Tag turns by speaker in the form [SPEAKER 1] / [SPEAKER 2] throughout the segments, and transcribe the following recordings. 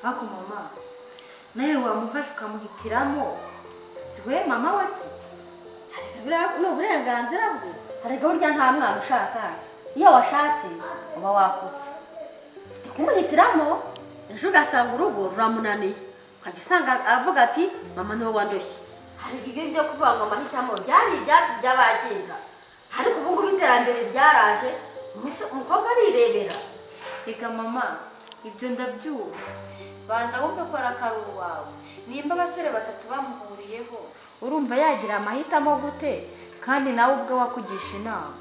[SPEAKER 1] ariko mama nawe wamufasha ukamuhitiramo si we mama we se
[SPEAKER 2] ni uburenganzira bwe harega burya nta mwana ushaka iyo washatse uba wakuze kumuhitiramo ejo ugasanga urugo ruramunaniye ukajya usanga avuga ati mama niwe wandoshye hari igihe byo kuvuga ngo amahitamo byari ibyatsi by'abagenga ariko ubu ngubu iterambere ryaraje umusore- umukobwa arirebera
[SPEAKER 1] reka mama ibyo ndabyumva banza wumve ko ari akaruru wawe nimba abasore batatu bamuhuriyeho urumva yagira amahitamo gute kandi nawe ubwo wakugisha inama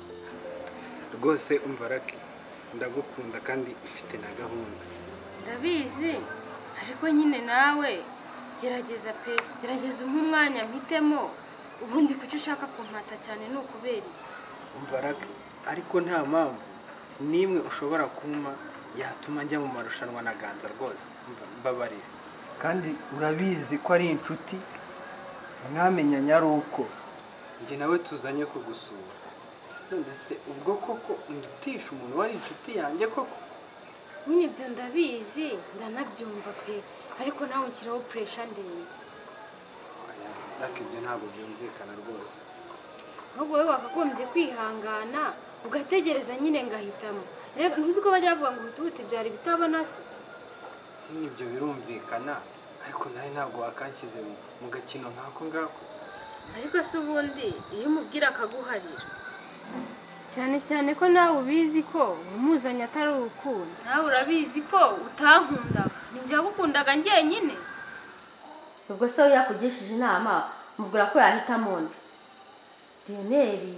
[SPEAKER 3] rwose umva rake ndagukunda kandi mfite na gahunda
[SPEAKER 4] ndabizi ariko nyine nawe gerageza pe gerageza umwe umwanya mpitemo ubundi kuki ushaka kumpata cyane ni ukubera iki
[SPEAKER 3] umva rake ariko nta mpamvu n'imwe ushobora kumpa yatuma njya mu marushanwa na ganza rwose umva mbabarira kandi urabizi ko ari inshuti mwamenyanye ari uko njye nawe tuzanye kugusura none se ubwo koko ndutisha umuntu wari inshuti yanjye koko
[SPEAKER 4] nyine ibyo ndabizi ndanabyumva pe ariko nawe unshyiraho puresha ndende
[SPEAKER 3] Oya, rake ibyo ntabwo byumvikana rwose
[SPEAKER 4] ahubwo wowe wakagombye kwihangana ugategereza nyine ngahitamo rero ntuzi ko bajya bavuga ngo ibituguti byari bitabona se
[SPEAKER 3] ibyo birumvikana ariko nawe ntabwo wakanshyize mu- mu gakino nk'ako ngako
[SPEAKER 4] ariko se ubundi iyo umubwira akaguharira cyane cyane ko nawe ubizi ko umuzanye atari urukundo nawe urabizi ko utankundaga ninjye wagukundaga njyenyine
[SPEAKER 2] ubwo se we yakugishije inama mubwira ko yahitamo undi riyoneri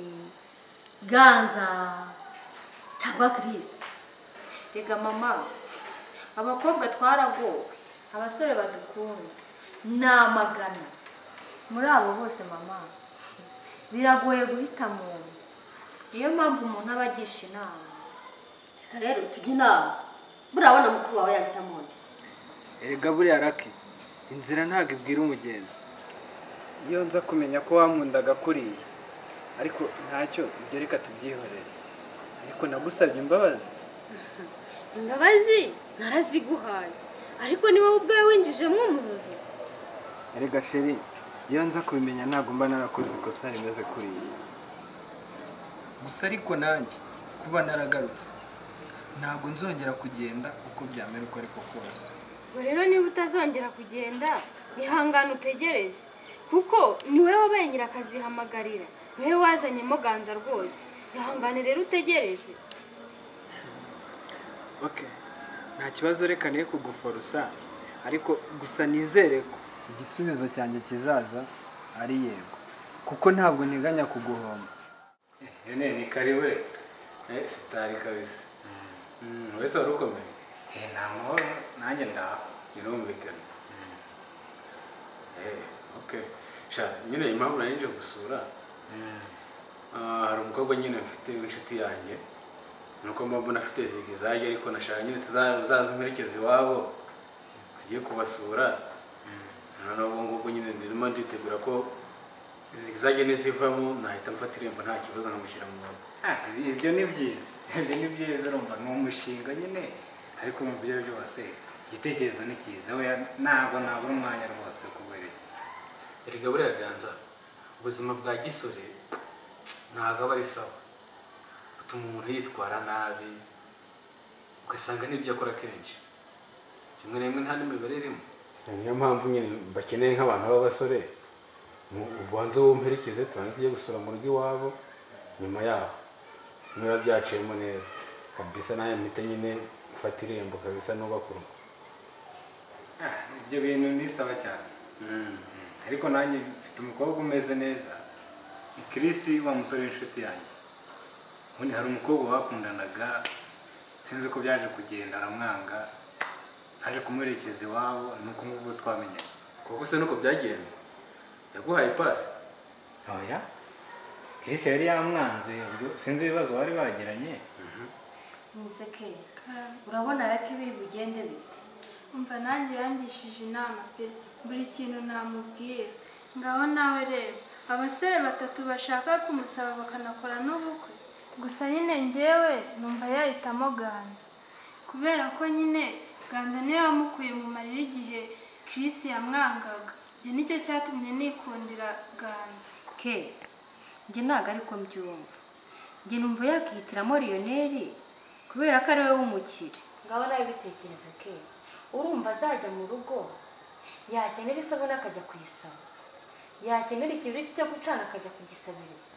[SPEAKER 2] ganza cyangwa kirisi
[SPEAKER 1] reka mama abakobwa twaragowe abasore badukunda ni amagana muri abo bose mama biragoye guhita muntu niyo mpamvu umuntu aba agisha inama
[SPEAKER 2] reka rero tujye inama burabona mukuru wawe yahitamo undi
[SPEAKER 3] erega buriya raki inzira ntabwo ibwira umugenzi iyo nza kumenya ko wampundaga kuriya ariko ntacyo ibyo reka tubyihorere ariko nagusabye imbabazi
[SPEAKER 4] imbabazi naraziguhaye ariko ni wowe ubwawe winjijemo umuntu
[SPEAKER 3] erega sheri iyo nza kubimenya ntabwo mba narakoze ikosa rimeze kuriya gusa ariko nanjye kuba naragarutse ntabwo nzongera kugenda uko byamera uko ariko kose
[SPEAKER 4] ubwo rero niba utazongera kugenda ihangane utegereze kuko ni wowe wabaye nyirakazihamagarira ni wowe wazanyemo ganza rwose ihangane rero utegereze
[SPEAKER 3] ok nta kibazo reka niyo kuguforosa ariko gusa nizere ko igisubizo cyanjye kizaza ari yego kuko ntabwo nteganya kuguhomba
[SPEAKER 5] Yone ni karibu reka.
[SPEAKER 6] Eh, sitari kabisa Mm, wese wari ukomeye
[SPEAKER 5] Eh nta mahoro nanjye ndaho.
[SPEAKER 6] birumvikana Eh, okay sha nyine impamvu nari nje gusura ah, hari umukobwa nyine mfite w'inshuti yanjye nuko mpamvu nafite zigi zajya ariko nashaka nyine tuzaza mperekeza iwabo tujye kubasura noneho ubu ngubu nyine ndimo nditegura ko zigi zajya nizivamo nahita mfata irembo nta kibazo nkamushyira mu rugo
[SPEAKER 5] Ah ibi- ibyo ni byiza. Ibyo ni byiza urumva ni umushinga nyine ariko mu byo byose igitekerezo ni cyiza we ntabwo nabura umwanya rwose wo kuguhereza.
[SPEAKER 6] erega buriya ganza ubuzima bwa gisore ntabwo aba ari sawa butuma umuntu yitwara nabi ugasanga n'ibyo akora kenshi rimwe na rimwe nta n'imibare irimo niyo mpamvu nyine bakeneye nk'abantu b'abasore mu- ubanze wumperekeze tubanze ujye gusura mu rugo iwabo nyuma yaho niba byaciyemo neza kabisa nawe mpite nyine mfata irembo kabisa n'ubaka urugo
[SPEAKER 5] Ah ibyo bintu ni sawa cyane. Ariko nanjye mfite umukobwa umeze neza. Ni Chris wa musore w'inshuti yanjye. Ubundi hari umukobwa bakundanaga sinzi uko byaje kugenda aramwanga naje kumuherekeza iwabo nuko ngubu twamenyanye.
[SPEAKER 6] kuko se nuko byagenze yaguhaye ipasi
[SPEAKER 5] oya Chris yari yamwanze ubwo sinzi ibibazo bari bagiranye
[SPEAKER 1] museke urabona reka ibiri bugende bite
[SPEAKER 7] umva nanjye yangishije inama pe buri kintu namubwira ngaho nawe reba abasore batatu bashaka kumusaba bakanakora n'ubukwe gusa nyine ngewe numva yahitamo ganza kubera ko nyine
[SPEAKER 4] ganza niwe wamukuye mu marira igihe Chris yamwangaga njye nicyo cyatumye nikundira ganza
[SPEAKER 1] ke njye ntabwo ariko mbyumva njye numva yakihitiramo riyoneri kubera ko ari we w'umukire ngaho nawe bitekereza ke urumva azajya mu rugo yakenera isabune akajya kuyisaba yakenera ikibiriti cyo gucana akajya kugisabiriza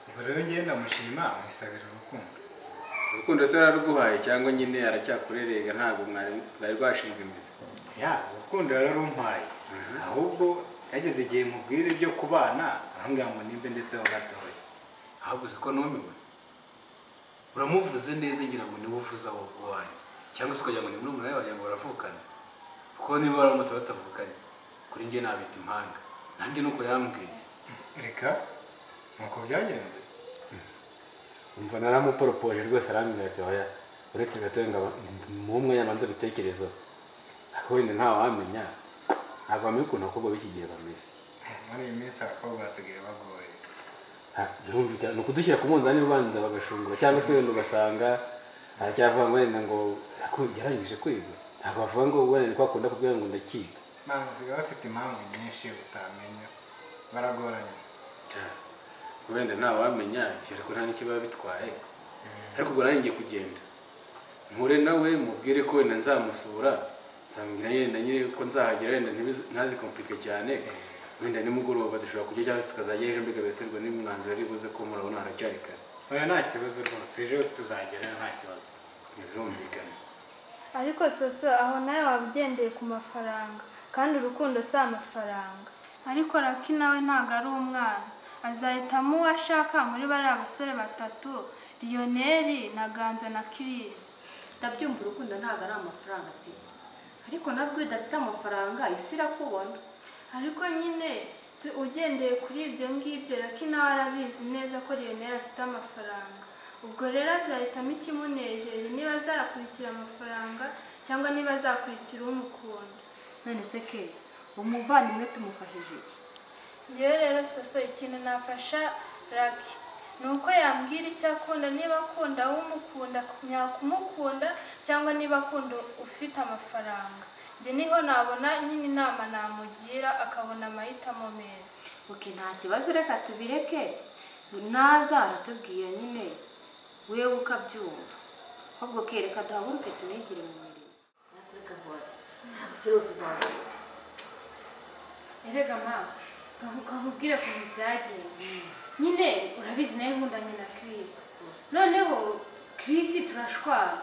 [SPEAKER 3] ubwo rero ngewe ndamushima mwisabira urukundo
[SPEAKER 6] urukundo se yararuguhaye cyangwa nyine aracyakurerega ntabwo mwari mwari rwashinzwe imizi
[SPEAKER 3] ya urukundo yararumpaye ahubwo yageze igihe mubwira ibyo kubana arambwira ngo nimbe ndetse ho gatoya
[SPEAKER 6] ahubwo uzi ko numiwe uramuvuze neza ngira ngo niwe uvuza aho wanjye cyangwa se ukagira ngo ni murumuna wawe wagira ngo baravukana kuko niba baramutse batavukanye kuri njye nabita impanga nanjye nuko yambwiye
[SPEAKER 3] reka nuko byagenze
[SPEAKER 6] umva naramuporopoje rwose arambwira ati oya uretse gatoya ngo muhe umwanya abanza bitekerezo ariko wenda ntawamenya ntabwo bamenye ukuntu abakobwa b'iki gihe bameze
[SPEAKER 3] muri iyi minsi abakobwa basigaye bagoye
[SPEAKER 6] Ha, birumvikana ni ukudushyira ku munzani ubanza bagashungura cyangwa se wenda ugasanga aracyavuga ngo wenda ngo "Yaku- yarangije kwiga ntabwo bavuga ngo wenda ni kwa kundi akubwira ngo ndakiga
[SPEAKER 3] ntabwo basigaye bafite impamvu nyinshi utamenya baragoranye
[SPEAKER 6] wenda ntawamenya ariko nta n'icyo biba bitwaye ariko ubwo nanjye ngiye kugenda nture nawe mubwire ko wenda nzamusura nzamubwira yenda nyine ko nzahagera wenda ntibiz- ntazikompike cyane wenda nimugoroba dushobora kujya cyangwa se tukazajya ejo mbega biterwa n'umwanzuro ari buze ko murabona haracyari kare
[SPEAKER 3] oya nta kibazo rwose ejo tuzagerayo nta kibazo
[SPEAKER 6] birumvikana
[SPEAKER 4] ariko soso aho nawe waba ugendeye ku mafaranga kandi urukundo si amafaranga ariko raki nawe ntabwo ari umwana azahitamo uwo ashaka muri bariya basore batatu riyoneri na ganza na kirisi
[SPEAKER 1] ndabyumva urukundo ntabwo ari amafaranga pe ariko nabwo iyo udafite amafaranga isi irakubona
[SPEAKER 4] ariko nyine tu- ugendeye kuri ibyo ngibyo raki nawe arabizi neza ko riyoneri afite amafaranga ubwo rero azahitamo ikimunejeje niba azakurikira amafaranga cyangwa niba azakurikira umukunda
[SPEAKER 1] none se ke umuvandimwe tumufashije iki
[SPEAKER 4] njyewe rero soso ikintu nafasha raki ni uko yambwira icyo akunda niba akunda umukunda nyakumukunda cyangwa niba akunda ufite amafaranga njye niho nabona nyine inama namugira akabona amahitamo meza
[SPEAKER 1] oke nta kibazo reka tubireke naza aratubwira nyine wewe ukabyumva ahubwo ke reka duhaguruke tunigire mu mirimo
[SPEAKER 8] Reka hose ntabwo isi yose uzabona
[SPEAKER 9] erega mama nkakubwire ukuntu byagenze nyine urabizi nawe nkundanye na Chris noneho Chris turashwana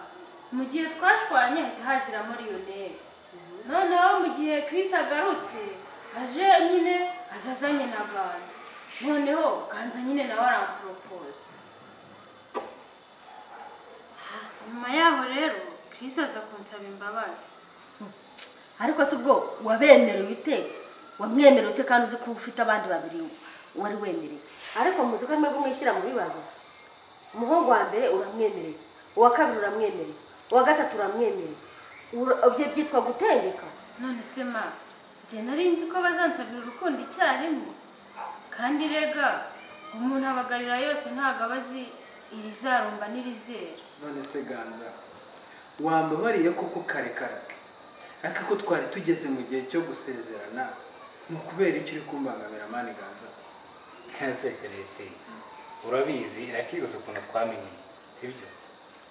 [SPEAKER 9] mu gihe twashwanye hahita haziramo riyoneri noneho mu gihe Chris agarutse aje nyine azazanye na ganza noneho ganza nyine nawe aramporopoza nyuma yaho rero Chris aza kunsaba imbabazi
[SPEAKER 8] ariko si ubwo wabemerewe ute wamwemerewe ute kandi uzi ko ufite abandi babiri wari wemerewe ariko muzi ko arimo kumwishyira mu bibazo umuhungu wa mbere uramwemereye uwa kabiri uramwemereye uwa gatatu uramwemereye Ura- ibyo byitwa gutendeka
[SPEAKER 9] none se ma njye nari nzi ko bazansabira urukundo icyarimwe kandi rega umuntu abagarira yose ntabwo aba azi irizarumba n'irizera
[SPEAKER 10] none se ganza wambabariye koko kare kare ariko ko twari tugeze mu gihe cyo gusezerana ni ukubera icyo uri kumbangamira mani ganza
[SPEAKER 3] ese karese urabizi irakibuza ukuntu twamenye sibyo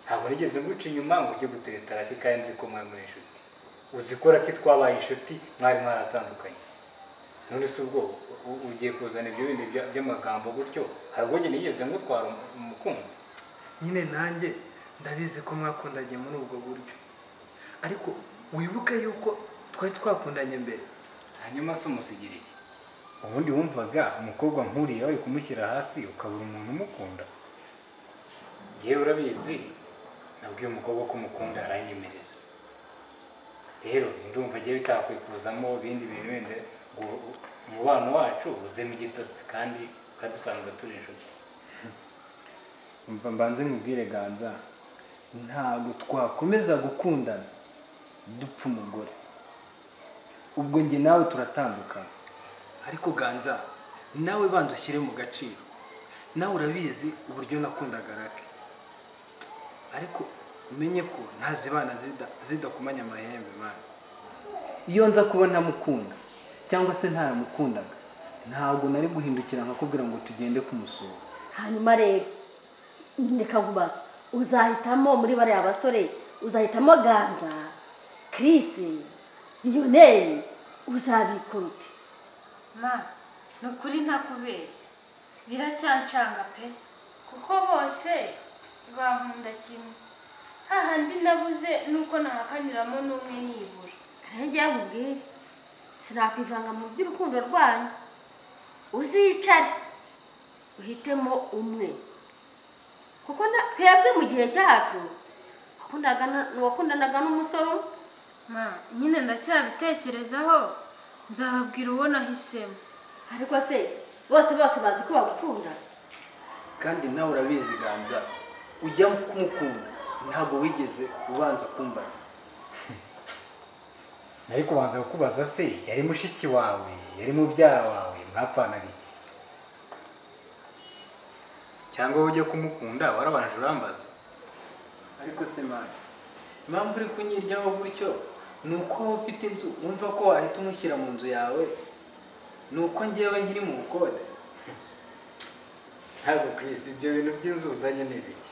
[SPEAKER 3] ntabwo nigeze nguca inyuma ngo ujye gutereta raki kandi nzi ko mwari muri inshuti uzi ko raki twabaye inshuti mwari mwaratandukanye none se ubwo u- ugiye kuzana ibyo bindi bya- by'amagambo gutyo hari ubwo njye nigeze ngutwara um- umukunzi
[SPEAKER 10] nyine nanjye ndabizi ko mwakundanye muri ubwo buryo ariko wibuke yuko twari twakundanye mbere
[SPEAKER 3] hanyuma se umusigira iki ubundi wumvaga umukobwa nkuriya wari kumushyira hasi ukabura umuntu umukunda ngewe urabizi nabwiye umukobwa ko umukunda aranyemerera rero ndumva agiye bitakwikuzamo ibindi bintu wenda ngo umubano wacu uzemo igitotsi kandi ukadusanga turi inshuti
[SPEAKER 10] mva mbanze nkubwire ganza ntabwo twakomeza gukundana dupfa umugore ubwo njye nawe turatandukana ariko ganza nawe banza ushyire mu gaciro nawe urabizi uburyo nakundaga rake ariko
[SPEAKER 3] umenye ko ntazibana zidakumanya amahembe mani iyo nza kuba ntamukunda cyangwa se ntayamukundaga ntabwo nari guhindukira nkakubwira ngo tugende kumusura
[SPEAKER 1] hanyuma rero reka nkubaze uzahitamo muri bariya basore uzahitamo ganza kirisi riyoneri uzabikora ute
[SPEAKER 4] ma ni ukuri ntakubeshya biracyancanga pe
[SPEAKER 7] kuko bose bankunda kimwe hahandi nabuze nuko nahakaniramo n'umwe nibura
[SPEAKER 1] rero njyewe nkubwire sinakwivanga mu by'urukundo rwanyu uzicare uhitemo umwe kuko na- twebwe mu gihe cyacu wakundaga na- wakundanaga n'umusore umwe
[SPEAKER 4] ma nyine ndacyabitekerezaho nzababwira uwo nahisemo
[SPEAKER 1] ariko se bose bose bazi ko bagukunda
[SPEAKER 3] kandi nawe urabizi ganza ujya kumukunda ntabwo wigeze ubanza kumbaza
[SPEAKER 5] nari kubanza kukubaza se yari mushiki wawe yari mubyara wawe mwapfanaga iki cyangwa wowe ujya kumukunda warabanje urambaza
[SPEAKER 3] ariko se mani impamvu uri kunyiryaho gutyo ni uko wowe ufite inzu wumva ko wahita umushyira mu nzu yawe ni uko ngewe nkiri mu bukode
[SPEAKER 5] ntabwo kwisi ibyo bintu by'inzu uzanye ni ibiki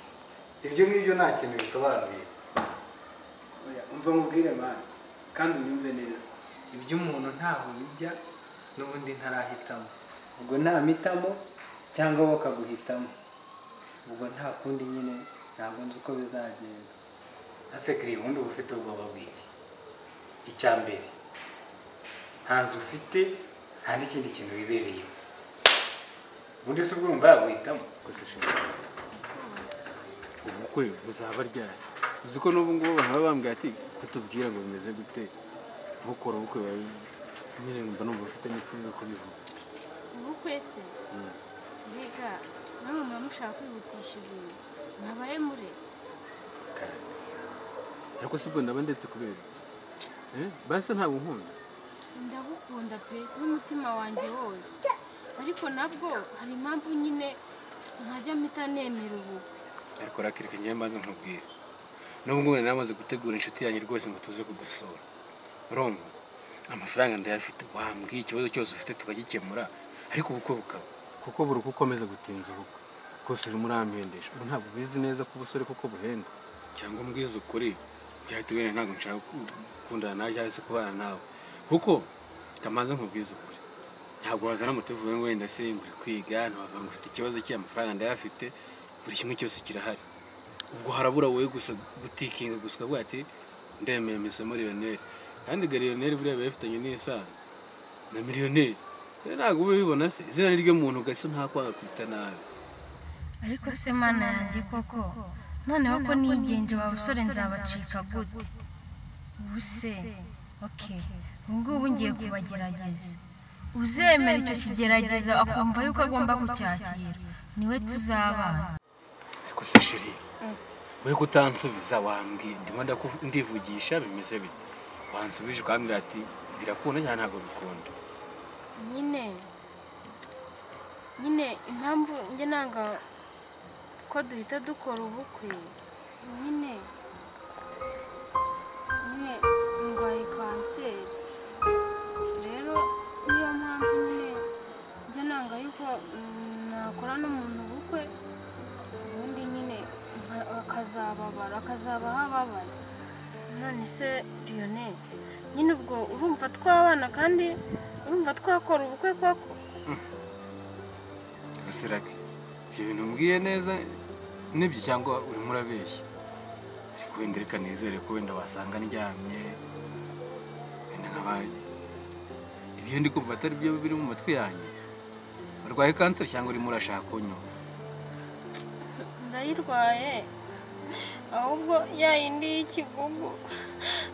[SPEAKER 5] ibyo ngibyo nta kintu bisobanuye
[SPEAKER 3] Oya, umva nkubwire mani kandi unyumve neza ibyo umuntu ntaho bijya n'ubundi ntarahitamo ubwo ntamitamo cyangwa wowe akaguhitamo ubwo nta kundi nyine ntabwo nzi uko bizagenda
[SPEAKER 5] asekiriye ubundi uba ufite ubwoba bw'iki icya mbere nta nzu ufite nta n'ikindi kintu wibereye ubundi se ubwo urumva yaguhitamo
[SPEAKER 6] ubukwe buzaba ryari uzi ko n'ubu ngubu bahaba bambwira ati kutubwira ngo bimeze gute ntukora ubukwe bawe nyine mba numva ufite n'ipfunwe yo kubivuga
[SPEAKER 4] ubukwe se reka namwe muba mushaka kwihutisha ibintu mwabaye muretse
[SPEAKER 6] kandi ariko si bwo ndaba ndetse kubera iki? Eh, basi ntabwo nkunda
[SPEAKER 4] ndagukunda pe n'umutima wanjye wose ariko nabwo hari impamvu nyine ntajya mpita nemera ubu
[SPEAKER 6] ariko rakireka njyewe mbanza nkubwire n'ubu ngubu nari namaze gutegura inshuti yanjye rwose ngo tuze kugusura urumva amafaranga ndayafite wambwiye ikibazo cyose ufite tukagikemura ariko ubukwe bukaba kuko buri uko ukomeza gutinza ubukwe rwose urimo urampendesha ubu ntabwo ubizi neza ko ubusore kuko buhenda cyangwa mbwize ukuri byahita wenda ntabwo nshaka gukundana nawe cyangwa se kubana nawe kuko kamaze nkubwize ukuri ntabwo wazana moto uvuye ngo wenda se nguri kwiga ntiwavuga ngo ufite ikibazo cy'iyo amafaranga ndayafite buri kimwe cyose kirahari ubwo harabura wowe gusa gutikinga gusa ukavuga ati ndemeye misemo riyoneri kandi gariyoneri buriya biba bifitanye n'isano na miliyoneri rero ntabwo uba ubibona se izina ni ry'umuntu ugasa ntakwanga kwita nabi
[SPEAKER 4] ariko se mana yanjye koko noneho ko nigenje aba basore nzabacika gute ubu se oke ubu ngubu ngiye kubagerageza uzemera icyo kigerageza akumva yuko agomba kucyakira niwe tuzabana
[SPEAKER 6] ariko se shiri wowe ko utansubiza wambwiye ndimo ndaku- ndivugisha bimeze bite wansubije ukambwira ati birakunda cyangwa ntabwo bikunda
[SPEAKER 4] nyine nyine impamvu njye nanga ko duhita dukora ubukwe nyine nyine ndwaye kanseri rero niyo mpamvu nyine njye nanga yuko mm, nakora n'umuntu ubukwe ubundi nyine nka- bakazababara akazabaho ababaye none se riyoneri nyine ubwo urumva twabana kandi urumva twakora ubukwe koko
[SPEAKER 6] gasirake ibyo bintu mbwiye neza nibyo cyangwa urimo urabeshya ariko wenda reka nizere ko wenda wasanga ndyamye wenda nkabaye ibyo ndi kumva atari byo biri mu matwi yanjye urwaye kanseri cyangwa urimo urashaka kunyumva
[SPEAKER 4] ndayirwaye ahubwo ya yindi y'ikigugu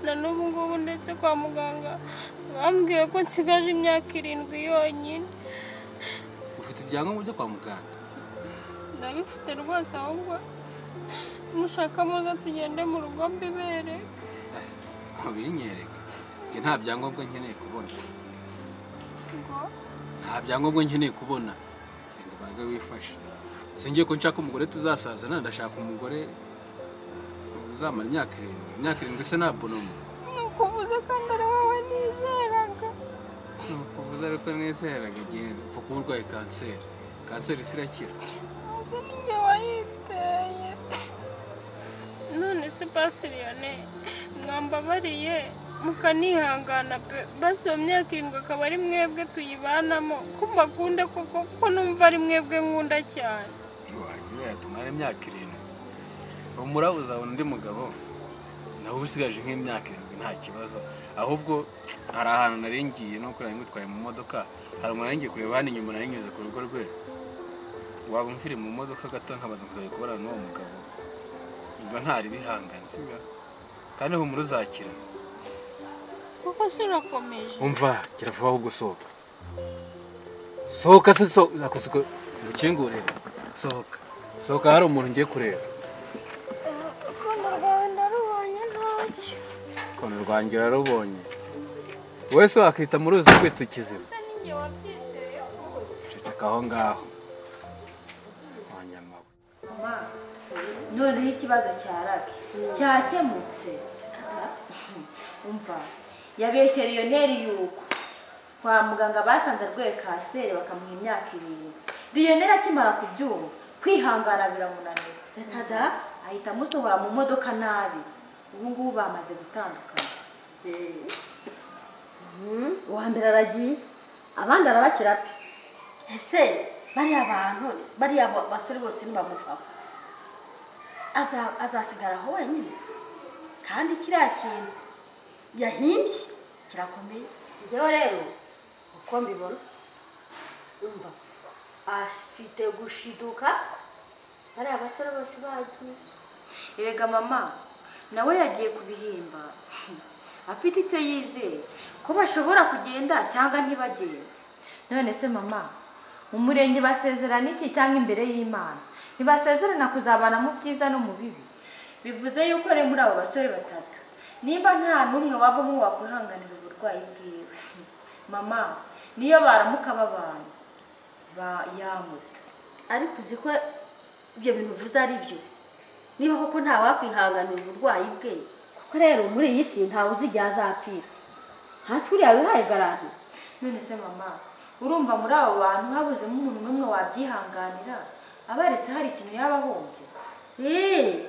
[SPEAKER 4] na n'ubu ngubu ndetse kwa muganga bambwiye ko nsigaje imyaka irindwi yonyine
[SPEAKER 6] ufite ibyangombwa byo kwa muganga
[SPEAKER 4] ndabifite rwose ahubwo mushaka muza tugende mu rugo mbibere
[SPEAKER 6] ntubinyereke njye nta byangombwa nkeneye kubona
[SPEAKER 4] ngo
[SPEAKER 6] nta byangombwa nkeneye kubona genda ubanze wifashe singiye ko nshaka umugore tuzasazana ndashaka umugore uzamara imyaka irindwi imyaka irindwi se nta bonomo
[SPEAKER 4] ni ukuvuza kandi ari wowe nizeraga
[SPEAKER 6] ni ukuvuza ariko nizeraga agenda upfa kuba urwaye kanseri kanseri isi irakira
[SPEAKER 4] uzi ni njye wayiteye none se basiriyone mwambabariye mukanihangana pe basi iyo myaka irindwi akaba ari mwebwe tuyibanamo ko mbakunda koko ko numva ari mwebwe nkunda cyane
[SPEAKER 6] ntiwagira yatumara imyaka irindwi ubu murabuzabona undi mugabo nawe uba usigaje nk'imyaka irindwi nta kibazo ahubwo hari ahantu nari ngiye no kureba ngutwaye mu modoka hari umuntu nari ngiye kureba hano inyuma nari nyuze ku rugo rwe waba umvire mu modoka gato nkabaza nkuraye kubonana n'uwo mugabo ubwo ntari bihangane sibyo kandi humura uzakira
[SPEAKER 4] kuko se urakomeje
[SPEAKER 6] umva gira vuba ahubwo sohoka sohoka se sohoka ngukingurire sohoka sohoka hari umuntu ngiye kureba
[SPEAKER 4] urukundo rwawe ndarubonye ntacyo
[SPEAKER 6] ukuntu rwanjye urarubonye wese wakita mu ruzi kwita ikizima
[SPEAKER 4] se ni njye wabyizeyeho
[SPEAKER 6] ceceka aho ngaho wanyamawe
[SPEAKER 11] Ma, noneho ikibazo cya rabi cyakemutse umva yabeshye riyoneri yuko kwa muganga basanze arwaye kanseri bakamuha imyaka irindwi riyoneri akimara kubyumva kwihangana biramunanira
[SPEAKER 1] reka da
[SPEAKER 11] ahita amusohora mu modoka nabi ubu ngubu bamaze gutandukana
[SPEAKER 1] Mm, uwa mbere aragiye abandi arabakira ati ese bariya bantu bariya ba- basore bose ntibamuvaho Aza- azasigara aho wenyine kandi kiriya kintu yahimbye kirakomeye njyewe rero uko mbibona umva afite gushiduka bariya basore bose bagiye
[SPEAKER 11] erega mama nawe yagiye kubihimba afite icyo yizeye ko bashobora kugenda cyangwa ntibagende none se mama mu murenge basezerana iki cyangwa imbere y'imana ntibasezerana kuzabana mu byiza no mu bibi bivuze yuko rero muri abo basore batatu nimba nta n'umwe wavamo wakwihanganira uburwayi bwiwe mama niyo baramuka babana ba- yamuta
[SPEAKER 1] ariko uzi ko ibyo bintu uvuze ari byo niba koko nta wakwihanganira uburwayi bwe kuko rero muri iyi si ntawe uzigera azapfira hasi kuriya wihaye garanti
[SPEAKER 11] none se mama urumva muri abo bantu habuzemo umuntu n'umwe wabyihanganira abaretse hari ikintu yaba ahombye
[SPEAKER 1] eee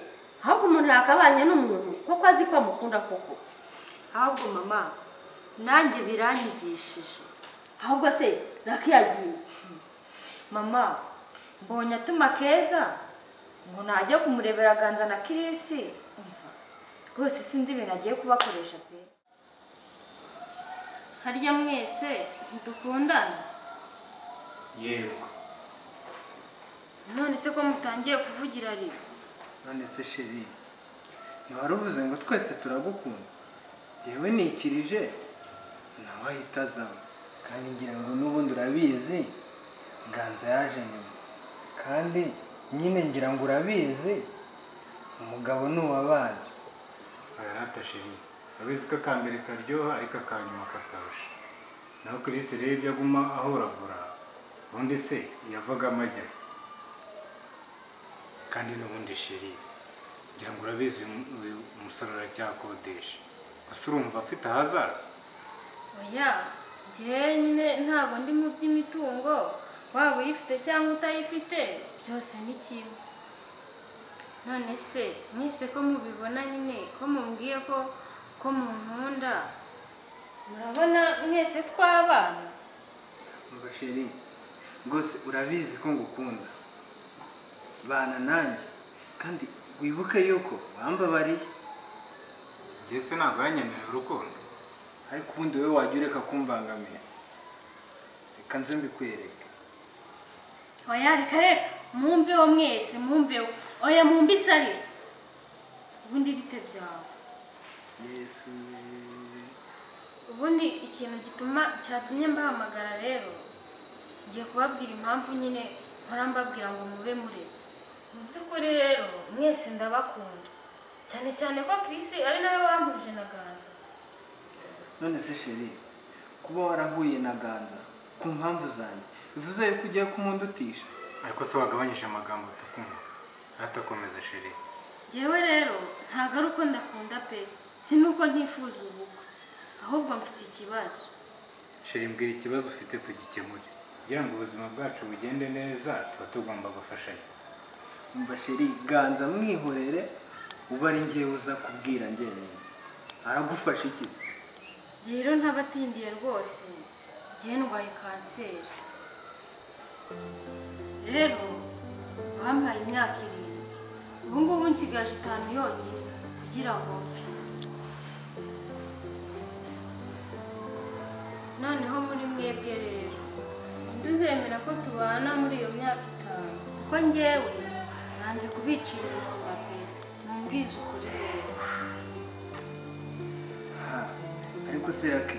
[SPEAKER 1] ahubwo umuntu yakabanye n'umuntu kuko azi ko amukunda koko
[SPEAKER 11] ahubwo mama nanjye biranyigishije
[SPEAKER 1] ahubwo se nakiyagiye
[SPEAKER 11] mama mbonye atuma keza ngo najya kumurebera ganza na kirisi umva rwose sinzi ibintu agiye kubakoresha pe
[SPEAKER 4] harya mwese ntidukundana
[SPEAKER 5] yego
[SPEAKER 4] none se ko mutangiye kuvugira rira
[SPEAKER 3] none se sheri ntiwari uvuze ngo twese turagukunda ngewe nikirije nawe ahita azamo kandi ngira ngo n'ubundi urabizi nganza yaje nyuma kandi nyine ngira ngo urabizi umugabo ni uwabanje
[SPEAKER 5] ararata sheri urabizi ko akambere karyoha ariko akanyuma kakarusha naho kirisi rero ibyo aguma ahoragura ubundi se yavaga amajya kandi n'ubundi sheri ngira ngo urabizi uyu- uyu umusore aracyakodesha gusa urumva afite ahazaza
[SPEAKER 4] oya njyewe nyine ntabwo ndi mu by'imitungo waba uyifite cyangwa utayifite byose ni kimwe none se mwese ko mubibona nyine ko mumbwiye ko ko munkunda murabona mwese twabana
[SPEAKER 3] umva sheri rwose urabizi ko ngukunda bana nanjye kandi wibuke yuko wambabariye
[SPEAKER 5] njye se ntabwo yanyemerera urukundo
[SPEAKER 3] ariko ubundi wowe wajya ureka kumbangamira reka nze mbikwereke
[SPEAKER 4] oya reka reka mwumveho mwese mwumveho oya mumbisarire ubundi bite byawe
[SPEAKER 3] yesu
[SPEAKER 4] ubundi ikintu gituma cyatumye mbahamagara rero ngiye kubabwira impamvu nyine nkora mbabwira ngo mube muretse mu by'ukuri rero mwese ndabakunda cyane cyane ko kirisi ari nawe wampuje na ganza
[SPEAKER 3] none se sheri kuba warahuye na ganza ku mpamvu zanjye bivuze yuko ugiye kumundutisha
[SPEAKER 5] ariko se wagabanyije amagambo tukumva aratakomeza sheri
[SPEAKER 4] ngewe rero ntabwo ari uko ndakunda pe si nuko ntifuza ubukwe ahubwo mfite ikibazo
[SPEAKER 5] sheri mbwira ikibazo ufite tugikemure kugira ngo ubuzima bwacu bugende neza tuba tugomba gufashanya
[SPEAKER 3] umva sheri ganza mwihorere uba ari ngewe uza kubwira njyenyine aragufasha iki
[SPEAKER 4] rero ntabatindiye rwose ngewe ndwaye kanseri rero bampaye imyaka irindwi ubu ngubu nsigaje itanu yonyine kugira ngo mpfe noneho muri mwebwe rero ninde uzemera ko tubana muri iyo myaka itanu kuko ngewe nanze kubicira ubuzima pe mumbwize ukuri rero
[SPEAKER 3] Ha, ariko serake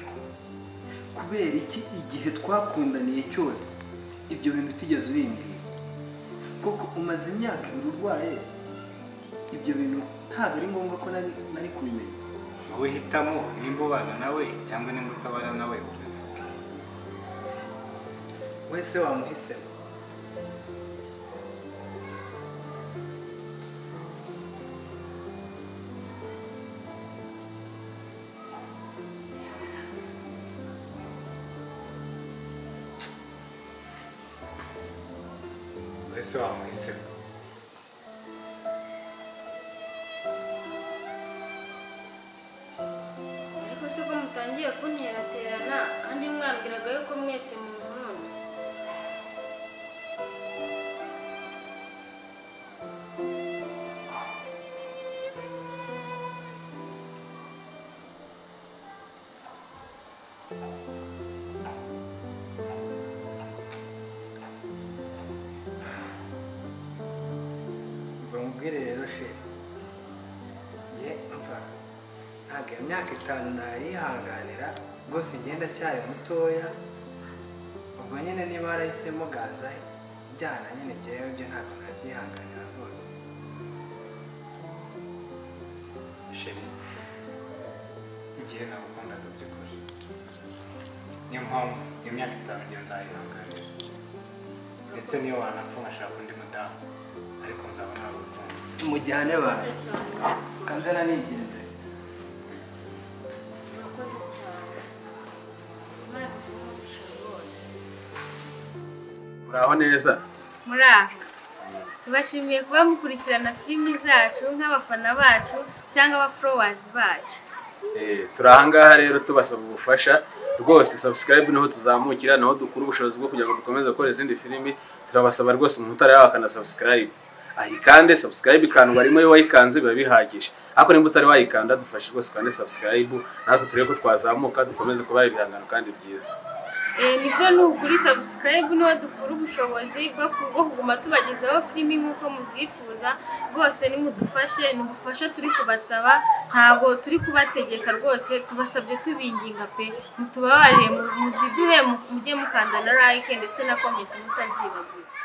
[SPEAKER 3] kubera iki igihe twakundaniye cyose ibyo bintu utigeze ubimbwira koko umaze imyaka ibiri urwaye ibyo bintu ntabwo ari ngombwa ko nari nari kubimenya
[SPEAKER 5] wowe hitamo nimba ubana nawe cyangwa nimba utabana nawe ubivuge
[SPEAKER 3] wese wamuhisemo
[SPEAKER 5] wese wamuhisemo
[SPEAKER 4] ariko se ko mutangiye kunteraterana kandi mwambwiraga yuko mwese munkunda
[SPEAKER 3] bamubwire rero sheri njye mva ntabwo iyo myaka itanu nayihanganira rwose igenda cyari mutoya ubwo nyine niba warahisemo ganza byana nyine njyewe byo ntabwo nabyihanganira rwose
[SPEAKER 5] sheri igihe nagukundaga by'ukuri niyo mpamvu iyo myaka itanu njye nzayihanganira ndetse niyo wanapfa nkashaka undi mudamu ariko nzaba nagukunze
[SPEAKER 3] mujyane
[SPEAKER 4] murakoze
[SPEAKER 3] bantu
[SPEAKER 4] cyane
[SPEAKER 3] kanze nanigenze
[SPEAKER 4] murakoze cyane imana ikumugisha rwose
[SPEAKER 6] uraho neza
[SPEAKER 4] muraho tubashimiye kuba mukurikirana filimi zacu nk'abafana bacu cyangwa abaforowazi bacu
[SPEAKER 6] Eh, turi ahangaha rero tubasaba ubufasha rwose subscribe niho tuzamukira naho dukura ubushobozi bwo kugira ngo dukomeze gukora izindi filimi turabasaba rwose umuntu utarayaho akana subscribe ayikande subscribe ikanu barimo iyo wayikanze biba bihagije ariko nimba utari wayikanda dufashe rwose ukande subscribe natwe turebe ko twazamuka dukomeze kuba ibihangano kandi byiza
[SPEAKER 4] Eh, nibyo ni ukuri subscribe niho dukura ubushobozi bwo ku- bwo kuguma tubagezaho filimi nk'uko muzifuza rwose nimudufashe ni ubufasha turi kubasaba ntabwo turi kubategeka rwose tubasabye tubinginga pe mutubabarire mu- muziduhe mu- mujye mukanda na like ndetse na comment mutazibagiwe